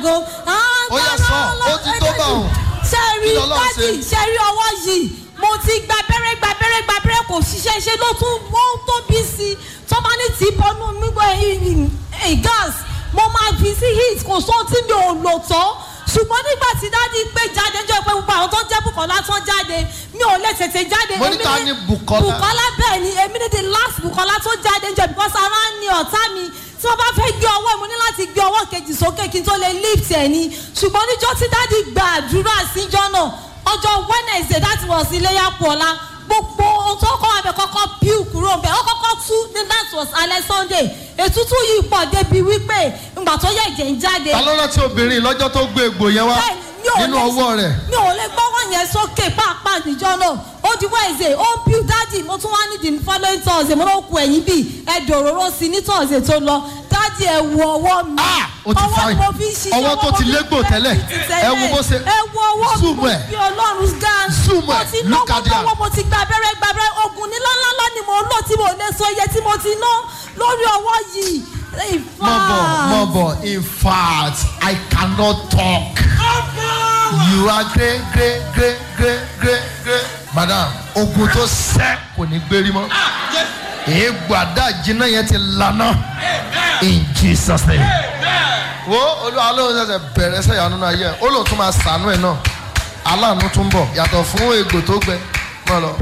aago. Ó yá sọ, ó ti tó bá òun. ṣe rí Kí lọ́lọ́run ṣe? dájì ṣe rí ọwọ́ yìí mo ti gba abẹ́rẹ́ gba abẹ́rẹ́ gba abẹ́rẹ́ kò ṣiṣẹ́ ṣe ló tún wọ́n tó bí sí i tó bá ní tí bọ́nú mi gbọ́ gas mo máa fi sí heat kò sóhun tí mi ò lò tán ṣùgbọ́n nígbà tí dáàdi pé jáde jọ pé gbogbo àwọn tó ń jẹ́ Bùkọ́lá tó ń jáde mi ò lè tètè jáde. Mo ní Èmi ta ni Bùkọ́lá? Bùkọ́lá bẹ́ẹ̀ ni èmi ní the last Bùkọ́lá tó jáde jọ because ara ń ní ọ̀tá mi tí wọ́n bá fẹ́ gbé ọwọ́ mo ní láti gbé ọwọ́ kejì sókè kí n tó lè lift ẹ̀ ni ṣùgbọ́n níjọ́ tí dáàdi gba àdúrà síjọ́ náà ọjọ́ Wednesday that was iléyà pọ̀lá gbogbo ohun tó kọ́ abẹ kọ́kọ́ píù kúrò bẹ́ẹ̀ ó kọ́kọ́ tú ní that was alẹ́ Sunday ètútù yìí pọ̀ débi wípé ìgbà tó yẹ ẹ̀jẹ̀ ń jáde ta ló rántí obìnrin lọ́jọ́ tó gbé egbò yẹn wá bẹ́ẹ̀ni, mi ò nínú lè- ọwọ́ rẹ̀ mi ò lè gbọ́wọ́ yẹn sókè pàápàá níjọ́ náà ó di Wednesday ó ń píú dádì mo tún wá ní the following Thursday mo ló ku ẹ̀yìn bíi ẹ̀dọ̀ òróró sí ní Thursday tó lọ dádì ẹ̀ wo ọwọ́ mi Ah, ó ti ọwọ́ fine. tí mo fi ń ṣiṣẹ́ Ọwọ́ tó mo ti fi ń légbò bẹ́ẹ̀ tẹ́lẹ̀. ti tẹ́lẹ̀. Ẹ wo bó ṣe- ẹ wo ọwọ́ mi Zoom mo ẹ̀. fi Ọlọ́run gan Zoom mo ẹ̀. ti Look náwó at that. náwó mo ti gba abẹ́rẹ́ gba abẹ́rẹ́ oògùn ní lọ́nlọ́lọ́ ni mo ń lò tí mo lè sọ iye tí mo ti ná lórí ọwọ́ yìí In mọ̀ bọ̀ fact. mọ̀ bọ̀ in fact I cannot talk you are great great great great great great madam ogun tó sẹ́ kò ní gbérí mọ́ èégbò àdá jiná yẹn ti lana in Jesus name wo olúwa ló ń ṣẹ̀ṣẹ̀ bẹ̀rẹ̀ sẹ́yà nínú ayé ẹ̀ ó lóun tún máa sànú ẹ̀ náà aláàánú tún bọ̀ yàtọ̀ fún egbò tó gbẹ mọ́ lọ.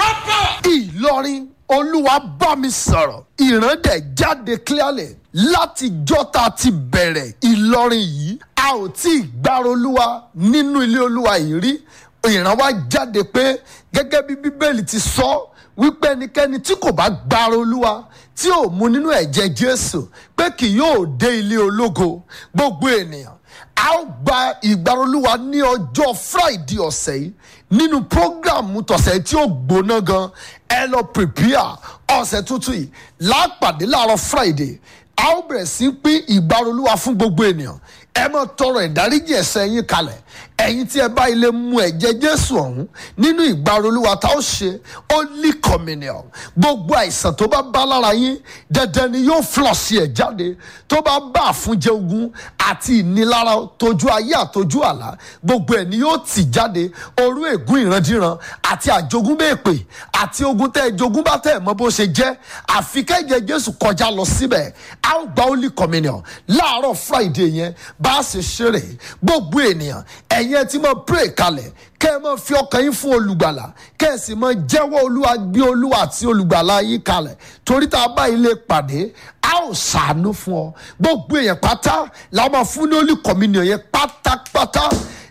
Ìlọrin olúwa bá mi sọ̀rọ̀ ìran dẹ̀ jáde clearly láti jọ́ta ti bẹ̀rẹ̀ Ìlọrin yìí a ò tí ì gbára olúwa nínú ilé olúwa yìí rí ìran wa jáde pé gẹ́gẹ́ bí bíbélì ti sọ wípé ẹnikẹ́ni tí kò bá gbára olúwa tí ò mu nínú ẹ̀jẹ̀ Jésù pé kì yóò dé ilé ológo gbogbo ènìyàn a ó gba ìgbára olúwa ní ọjọ́ Friday ọ̀sẹ̀ yìí nínú prógráàmù tọ̀sẹ̀ tí ó gbóná gan ẹ lọ prepare ọ̀sẹ̀ tuntun yìí lápàdé láàárọ̀ Friday a ó bẹ̀rẹ̀ sí pín ìgbára olúwa fún gbogbo ènìyàn ẹ máa tọrọ ìdáríjì ẹ̀ṣẹ̀ yín kalẹ̀ ẹ̀yin tí ẹ bá ilé mu ẹ̀jẹ̀ Jésù ọ̀hún nínú ìgbára olúwa tá ó ṣe holy communion gbogbo àìsàn tó bá bá lára yín dandan ni yóò flọ̀sì ẹ̀ jáde tó bá bá àfúnjẹ ogun àti ìnilára tójú ayé àtójú àlá gbogbo ẹ̀ ni yóò tì jáde orú ègún ìrandíran àti àjogúnbèèpè àti ogun tẹ́ ẹ jogún bá tẹ́ ẹ mọ̀ bó ṣe jẹ́ àfi kẹ́jẹ Jésù kọjá lọ síbẹ̀ a ó gba holy communion láàárọ̀ Friday yẹn bá a ṣe ṣeré gbogbo ènìyàn ẹ̀yin ẹ ti máa pray kalẹ̀ kẹ́ ẹ máa fi ọkàn yín fún olùgbàlà kẹ́ ẹ sì máa jẹ́wọ́ olúwa gbé olúwa àti olùgbàlà yín kalẹ̀ torí tá a bá ilé pàdé a ó ṣàánú fún ọ gbogbo èèyàn pátá la máa fún ní holy communion yẹn pátápátá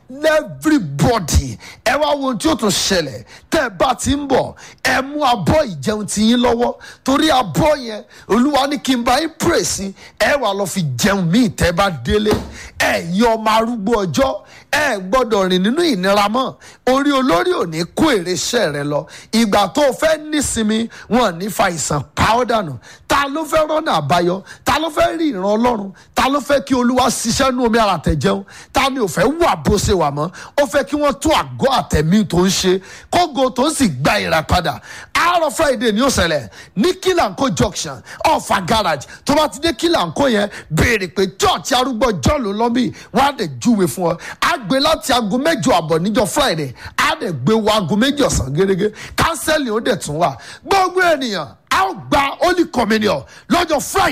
everybody ẹ wá wo ohun tí ó tún ṣẹlẹ̀ tẹ́ ẹ bá ti ń bọ̀ ẹ mú abọ́ ìjẹun ti yín lọ́wọ́ torí abọ́ yẹn olúwa ní kí n bá yín pray sí ẹ wà lọ fi jẹun míì tẹ́ ẹ bá délé ẹ yí ọmọ arúgbó ọjọ́ ẹ gbọ́dọ̀ rìn nínú ìnira mọ́ orí olórí ò ní kó èrè iṣẹ́ rẹ lọ ìgbà tó o fẹ́ nísinmi wọn ní fa ìsàn pa ọ́ dànù ta ló fẹ́ rọ́nà àbáyọ ta ló fẹ́ rí ìran ọlọ́run ta ló fẹ́ kí olúwa ṣiṣẹ́ nú omi ara tẹ̀jẹun ta ni ò fẹ́ wà bó ṣe wà mọ́ ó fẹ́ kí wọ́n tó àgọ́ àtẹ̀mí tó ń ṣe kógo tó ń sì gba ìràpadà àárọ̀ friday ni ó ṣẹlẹ̀ ní kílànkó junction ọ̀fà garage tó bá ti dé kílànkó yẹn béèrè pé church arúgbó john ló lọ́bì wọ́n á dẹ̀ júwe fún ọ á gbé láti aago mẹ́jọ àbọ̀ níjọ́ friday á dẹ̀ gbé wọ aago méjì ọ̀sán gẹ́gẹ́ kánsẹ́lì ó dẹ̀ tún wà gbogbo ènìyàn a ó gba holy communion lọ́jọ́ friday.